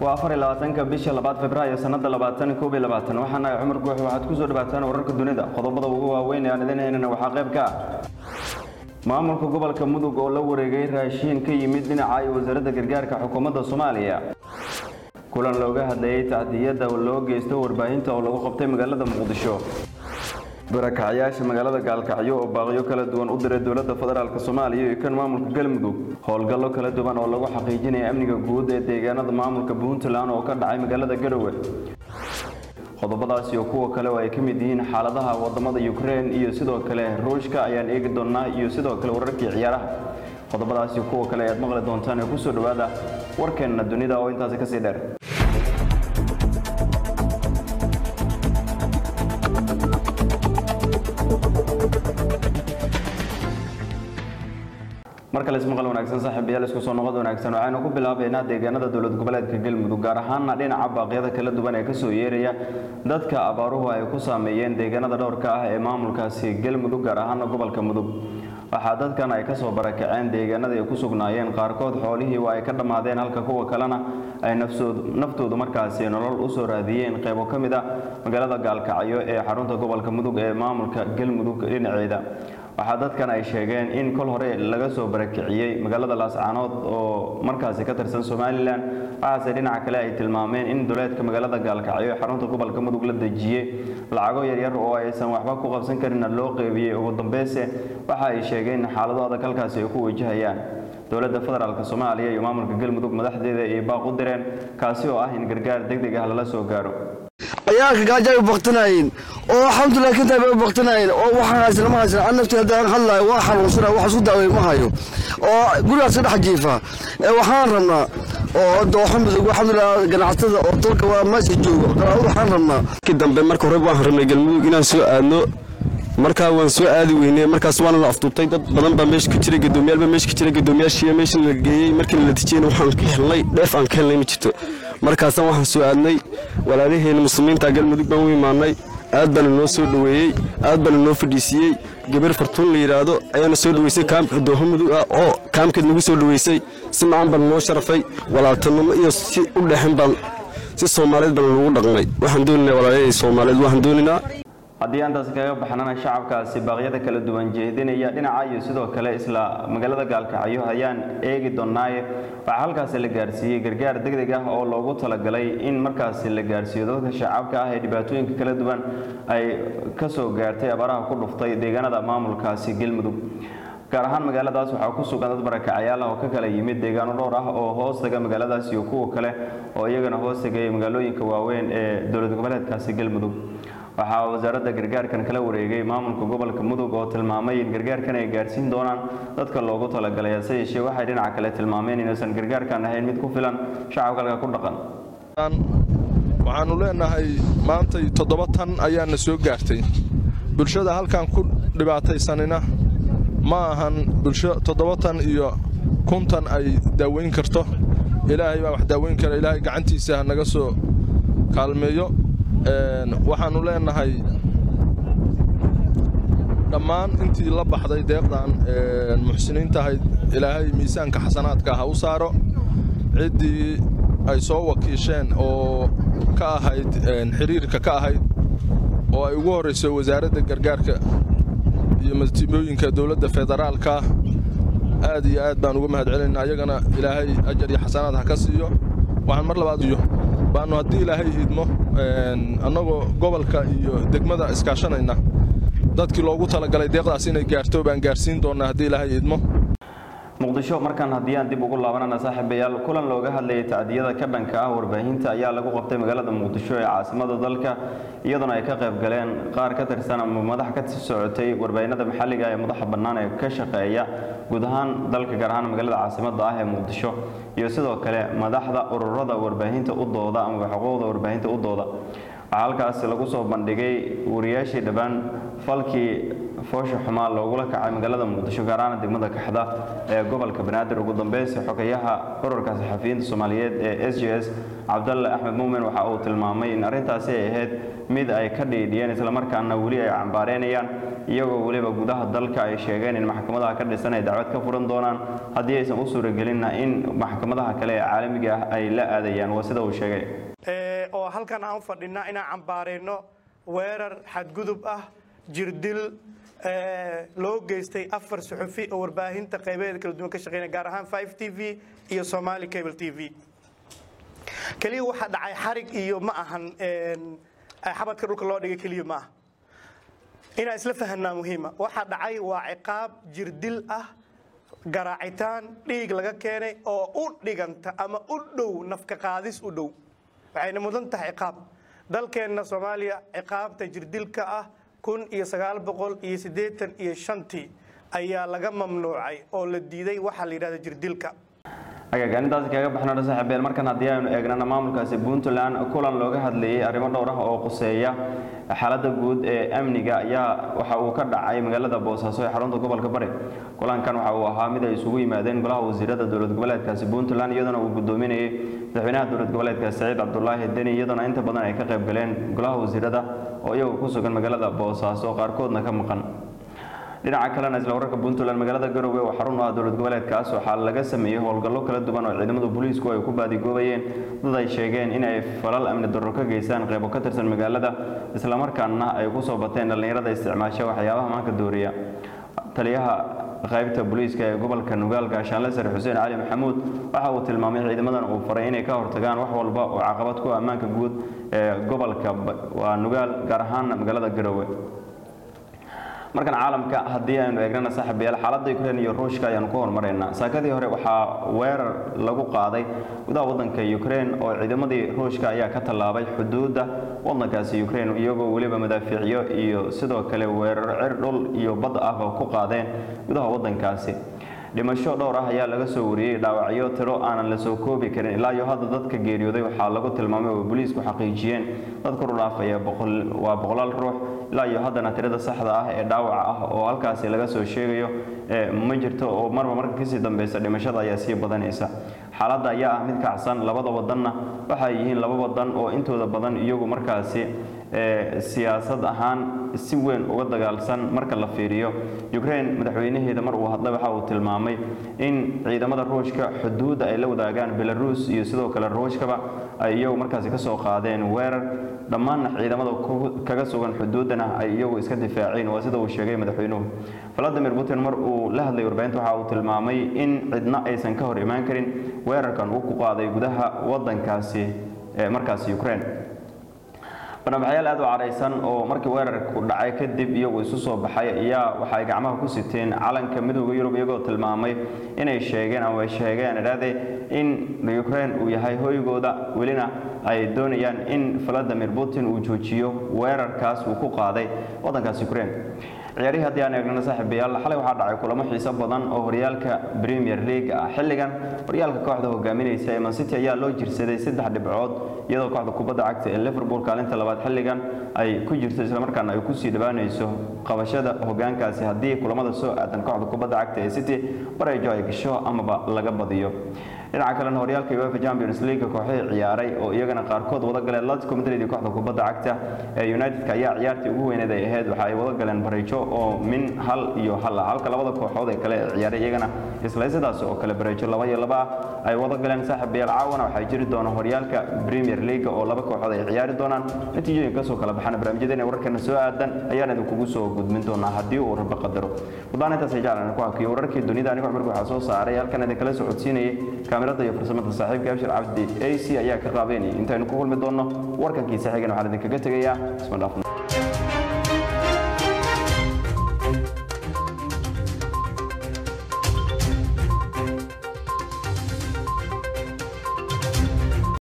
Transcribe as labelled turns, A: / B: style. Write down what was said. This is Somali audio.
A: waa afar iyo labaatanka bisha labaad februaayo sanada labaatan koob iyo labaatan waxaana cumar guux waxaad kusoo dhawaataan wararka dunida qodobada ugu waaweyn ee aan idin haynana waxaa qayb ka ah maamulka gobolka mudug oo la wareegay raashiin ka yimid dhinaca iyo wasaaradda gargaarka xukuumadda soomaaliya kulan looga hadlayay tacdiyada loo geysto warbaahinta oo lagu qabtay magaalada muqdisho barakacyaasha magaalada gaalkacyo oo baaqyo kala duwan u diray dowladda federaalk soomaaliya iyo kan maamulka galmudug howlgallo kala duwan oo lagu xaqiijinaya amniga guud ee deegaanada maamulka puntland oo ka dhacay magaalada garowe qodobadaas iyo kuwa kale oo ay ka mid yihiin xaaladaha wadamada ukraine iyo sidoo kale ruushka ayaan eegi doonaa iyo sidoo kale wararkii ciyaaraha qodobadaas iyo kuwa kale ayaad maqli doontaan ee kusoo dhawaada warkeenna dunida oo intaasi kasii dheer mar kale ismaqal wanaagsan saaxiibayaal isku soo noqod wanaagsan waxaynu ku bilaabaynaa deegaanada dowlad goboleedka galmudug gaar ahaana dhinaca baaqyada kala duwan ee kasoo yeeraya dadka abaaruhu ay ku saameeyeen deegaanada dhowrka ah ee maamulkaasi galmudug gaar ahaana gobolka mudug waxaa dadkan ay kasoo barakaceen deegaanada ay ku sugnaayeen qaarkood xoolihii waa ay ka dhammaadeen halka kuwa kalena ay naftoodu markaasi nolol usoo raadiyeen qaybo ka mid a magaalada gaalkacyo ee xarunta gobolka mudug ee maamulka galmudug dhinaceeda waxaa dadkan ay sheegeen in kol hore laga soo barakiciyey magaalada laascaanood oo markaasi ka tirsan somalilan waxaase dhinaca kale ay tilmaameen in duleedka magaalada gaalkacyo ee xarunta gobolka mudug la dejiyey lacago yaryar oo aysan waxba ku qabsan karinna loo qeybiyey ugu dambeyse waxa ay sheegeen xaalado adag halkaasi ay ku wajahayaan dowladda federaalk soomaaliya iyo maamulka galmudug madaxdeeda ay baaq u direen kaasi oo ah in gargaar degdeg ah lala soo gaaro
B: ciyaalka gaajo ay baqtinaayeen oo alxamdulilah kintaa bay baqtinaayeen oo waxaan haysan ma haysan an naftii haddaan hadlaayo waa xanuunsana wax isku daawey ma hayo oo gurigaas ka dhex jiifa waxaan rabnaa oo dooxo mudug alxamdulilah ganacsatada oo dalka waa meesha joogo waxaan rabnaa
C: ki dambe marka hore waan rabnay galmudug inaan soo aadno markaa waan soo aadi weynay markaas waana la afduubtay dad badan baa meesha ka jiray gadoomiyaal baa meesha ka jiray gadoomiyaashii meesha la geeyey markii la natijiyeyna waxaan ka helnay dheef aan ka helnay ma jirto markaasaan waxaan soo aadnay walaalaheena muslimiinta galmudug baan u imaanay aad baana noo soo dhoweeyey aad baana noo fadhiisiiyey gabar fartuun la yidhaahdo ayaana soo dhoweysay kaamka dooho mudug ah oo kaamkeed nagu soo dhoweysay si macaan baana noo sharafay walaaltanimo iyo si u dhexin baan si soomaaliyeed baana nagu dhaqnay waxaan dooninaa walaalahey soomaaliyeed waxaan dooninaa
A: haddii aantaasi kaga baxnana shacabkaasi baaqyada kala duwan jeedinaya dhinaca iyo sidoo kale isla magaalada gaalkacyo ayaan eegi doonaaye waxaa halkaasi la gaarsiiyey gargaar degdeg ah oo loogu talagalay in markaasi la gaarsiiyo dadka shacabka ah ee dhibaatooyinka kala duwan ay kasoo gaartay abaaraha ku dhuftay deegaanada maamulkaasi galmudug gaar ahaan magaaladaas waxaa ku sugan dad barakacayaal ah oo ka kala yimid deegaano dhowr ah oo hoostaga magaaladaas iyo kuwa kale oo iyagana hoostagaya magaalooyinka waaweyn ee dowlad goboleedkaasi galmudug waxaa wasaaradda gargaarkan kala wareegay maamulka gobolka mudug oo tilmaamay in gargaarkan ay gaarsiin doonaan dadka loogu talagalay hase yeeshee waxay dhinaca kale tilmaameen inaysan gargaarkan ahayn mid ku filan shacabka halka ku dhaqan
D: waxaannu leenahay maantay toddoba tan ayaana soo gaartay bulshada halkan ku dhibaataysanina ma ahan bulsho toddoba tan iyo kuntan ay daaweyn karto ilaahay baa wax daaweyn kara ilaahay gacantiisa ha naga soo kaalmeeyo waxaannu leenahay dhammaan intii la baxday deeqdan muxsiniintahayd ilaahay miisaanka xasanaadka ha u saaro ciddii ay soo wakiisheen oo ka ahayd xiriirka ka ahayd oo ay ugu horrayso wasaaradda gargaarka iyo masiibooyinka dowladda federaalka aad iyo aad baan uga mahad celinaa ayagana ilaahay ajar iyo xasanaad ha ka siiyo waxaan mar labaad iyo baannu haddii ilaahay idmo annagoo gobolka iyo degmada iskaashanayna dadkii loogu talagalay deeqdaas inay gaarto baan gaarsiin doonnaa haddii ilaahay idmo
A: muqdisho markaan haddii aan dib ugu laabanana saaxiibayaal kulan looga hadlayay tacdiyada ka dhanka ah warbaahinta ayaa lagu qabtay magaalada muqdisho ee caasimada dalka iyadoona ay ka qayb galeen qaar ka tirsan ama madax ka socotay warbaahinada maxalliga ee madaxa bannaan ee ka shaqeeya guud ahaan dalka gaar ahaan magaalada caasimada ah ee muqdisho iyo sidoo kale madaxda ururada warbaahinta u dooda ama xuquuqda warbaahinta u dooda waxaa halkaasi lagu soo bandhigay wariyaashii dhowaan falkii foosha xumaa loogula kacay magaalada muqdisho gaar ahaan degmada kaxda ee gobolka banaadir ugu dambeynsi xogayaha ururka saxafiyiinta soomaaliyeed ee s j s cabdalle axmed muumin waxa uu tilmaamay in arrintaasi ay ahayd mid ay ka dhiidhiyeen islamarkaana weli ay cambaareynayaan iyagoo weliba gudaha dalka ay sheegeen in maxkamadaha ka dhisan ay dacwad ka furan doonaan haddii aysan u suuragelinna in maxkamadaha kale ee caalamiga ah ay la aadayaan waa sida uu sheegay
E: oo halkan aan u fadhinaa inaan cambaarayno weerar xadgudub ah jirdil loo geystay afar suxufi oo warbaahinta qaybaheeda kala duwan ka shaqeynaya gaar ahaan 5 t v iyo somali cable t v keliya waxaa dhacay xarig iyo ma ahan xabadka dhulka loo dhigay keliya ma aha inaan isla fahanaa muhiima waxaa dhacay waa ciqaab jirdil ah garaacitaan dhiig laga keenay oo u dhiganta ama u dhow nafka qaadis u dhow waxayna mudan tahay ciqaab dalkeenna soomaaliya ciqaabta jirdilka ah kun iyo sagaal boqol iyo siddeetan iyo shantii ayaa laga mamnuucay oo la diiday waxaa la yidhahda jirdilka
A: agagaanintaasi kaga baxnana saaxiibeel markan haddii aynu eegnana maamulkaasi puntland kulan looga hadlayay arrimo dhowr ah oo quseeya xaaladda guud ee amniga ayaa waxa uu ka dhacay magaalada boosaaso ee xarunta gobolka bari kulankan waxa uu ahaa mid ay isugu yimaadeen golaha wasiirada dowlad goboleedkaasi puntland iyadoona uu gudoominayay madaxweynaha dowlad goboleedka saciid cabdulaahi deni iyadoona inta badan ay ka qayb galeen golaha wasiirada oo iyagu ku sugan magaalada boosaaso qaarkoodna ka maqan dhinaca kalena isla wararka puntland magaalada garowe oo xarun u ah dowlad goboleedkaas waxaa laga sameeyey howlgallo kala duwan oo ciidamada booliisku ay ku baadigoobayeen dad ay sheegeen in ay falal amni darro ka geystaan qeybo ka tirsan magaalada islamarkaana ay ku soo bateen dhallinyarada isticmaasha waxyaabaha maanka dooriya taliyaha qaybta booliiska ee gobolka nugaal gaashaanle sare xuseen cali maxamuud waxa uu tilmaamay ciidamadan uu faray inay ka hortagaan wax walba oo caqabad ku ammaanka guud ee gobolka waa nugaal gaar ahaana magaalada garowe markan caalamka haddii aynu eegnana saaxiibayaal xaaladda ukrain iyo ruushka ayaanu ku hormaraynaa saakadii hore waxaa weerar lagu qaaday gudaha waddanka ukrain oo ciidamadii ruushka ayaa ka tallaabay xuduudda waddankaasi ukrain iyagoo weliba madaafiicyo iyo sidoo kale weeraro cir dhul iyo bad ahba ku qaadeen gudaha waddankaasi dhimasho dhowr ah ayaa laga soo wariyey dhaawacyo tiro aanan la soo koobi karin ilaa iyo hadda dadka geeriyooday waxaa lagu tilmaamay oo booliisku xaqiijiyeen dad kor u dhaafaya waa boqolaal ruux ilaa iyo haddana tirada saxda ah ee dhaawaca ah oo halkaasi laga soo sheegayo ma jirto oo marba marka kasii dambeysa dhimashada ayaa sii badanaysa xaaladda ayaa ah mid kacsan labada wadanna waxay yihiin laba wadan oo intooda badan iyagu markaasi siyaasad ahaan si weyn uga dagaalsan marka la fiiriyo ukrain madaxweynaheeda mar uu hadlay waxa uu tilmaamay in ciidamada ruushka xuduudda ay la wadaagaan belarus iyo sidoo kale ruushkaba ay iyagu markaasi kasoo qaadeen weerar dhammaanna ciidamada kaga sugan xuduuddana ay iyagu iska difaaceen waa sida uu sheegay madaxweynuhu valadimir putin mar uu la hadlay warbaahinta waxa uu tilmaamay in cidna aysan ka hor imaan karin weerarkan uu ku qaaday gudaha wadankaasi ee markaasi ukraine barnaamijyaal aad u cadhaysan oo markii weerarku dhacay kadib iyagu isu soo baxay ayaa waxay gacmaha ku siteen calanka midooda yurub iyagoo tilmaamay inay sheegeen ama ay sheegeen idhaahde in ukraine uu yahay hoygooda welina ay doonayaan in valadimir putin uu joojiyo weerarkaas uu ku qaaday waddankaas ukraine ciyaarihii haddii aan eegnana saaxiibayaal xalay waxaa dhacay kulamo xiiso badan oo horyaalka premier league ah xilligan horyaalka kooxda hogaaminaysa ee man city ayaa loo jirsaday saddex dhibcood iyadoo kooxda kubadda cagta ee liverpool kaalinta labaad xilligan ay ku jirto islamarkaana ay kusii dhawaanayso qabashada hogaankaasi haddii kulamada soo aadan kooxda kubadda cagta ee city bareejo ay gasho amaba laga badiyo dhinaca kalena horyaalka uefa champions league kooxihii ciyaaray oo iyagana qaarkood wada galeen atletico madrid iyo kooxda kubadda cagta ee united-ka ayaa ciyaartii ugu weyneed ay ahayd waxa ay wada galeen bareejo oo min hal iyo hal ah halka labada kooxood ee kale ee ciyaaray iyagana isla sidaas oo kale bareejo laba iyo laba ah ay wada galeen saaxiibayaal caawana waxay jiri doona horyaalka premier league oo laba kooxood ay ciyaari doonaan natiijooyin kasoo kala baxana barnaamijyadeena wararkeena soo aadan ayaan idinkugu soo gudmin doonaa haddii uu rabbi qadaro wadaan intaas ay jeclaan ku hakiyo wararkii dunida anigo cumarka waxaa soo saaray halkan idinkala soo codsiinayay kaamirada iyo farsamada saaxiibka abshir cabdi ac ayaa ka qaabeynayay intaynu ku kulmi doonno warkankiisa xigan waxaan idinkaga tegayaa isma dhaafno